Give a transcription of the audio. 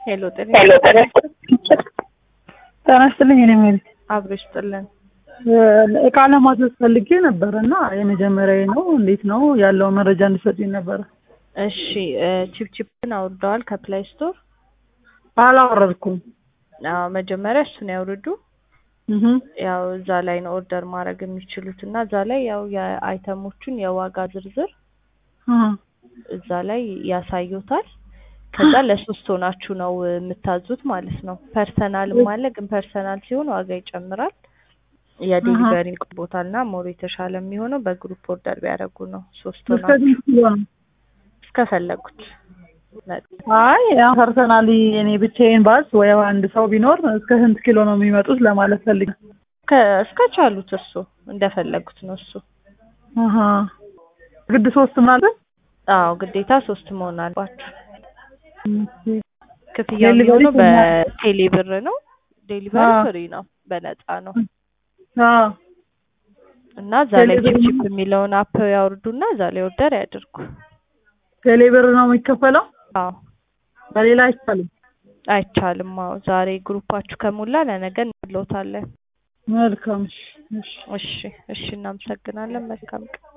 ሄሎ ጤና ጤና ይስጥልኝ። እኔ ሜሪ አብሮ ይስጥልን። እቃ ለማዘዝ ፈልጌ ነበር እና የመጀመሪያ ነው። እንዴት ነው ያለው መረጃ እንድሰጡኝ ነበረ። እሺ ቺፕቺፕን አውርደዋል ከፕላይ ስቶር? አላወረድኩም። አዎ መጀመሪያ እሱን ያውርዱ። እህ ያው እዛ ላይ ነው ኦርደር ማድረግ የሚችሉት እና እዛ ላይ ያው የአይተሞቹን የዋጋ ዝርዝር እህ እዛ ላይ ያሳዩታል። ከዛ ለሶስት ሆናችሁ ነው የምታዙት ማለት ነው። ፐርሰናልም አለ፣ ግን ፐርሰናል ሲሆን ዋጋ ይጨምራል። የዴሊቨሪ ቦታና ሞር የተሻለ የሚሆነው በግሩፕ ኦርደር ቢያደርጉ ነው። ሶስት እስከ ሆናችሁ ስንት ኪሎ ነው? እስከፈለጉት መጠን። አይ ያው ፐርሰናሊ እኔ ብቻዬን ባስ ወይ አንድ ሰው ቢኖር እስከ ስንት ኪሎ ነው የሚመጡት ለማለት ፈልጌ። ከ- እስከቻሉት እሱ እንደፈለጉት ነው እሱ። አሃ ግድ ሶስት ማለት አዎ ግዴታ ሶስት መሆን አለባችሁ። ክፍያው ዴሊቨሪ የሚሆነው ስንት ነው? በቴሌ ብር ነው። ዴሊቨሪ አዎ። ፍሪ ነው፣ በነፃ ነው። አዎ እና እዛ ላይ ዴሊቨሪ ቺፕ ቺፕ የሚለውን አፕ ያወርዱና እዛ ላይ ኦርደር ያድርጉ። ቴሌብር ነው የሚከፈለው? አዎ በሌላ አይቻልም። አይቻልም። አዎ ዛሬ ግሩፓችሁ ከሞላ ለነገ እንለውታለን። መልካም እሺ፣ እሺ። እሺ እሺ፣ እናመሰግናለን። መልካም ቀን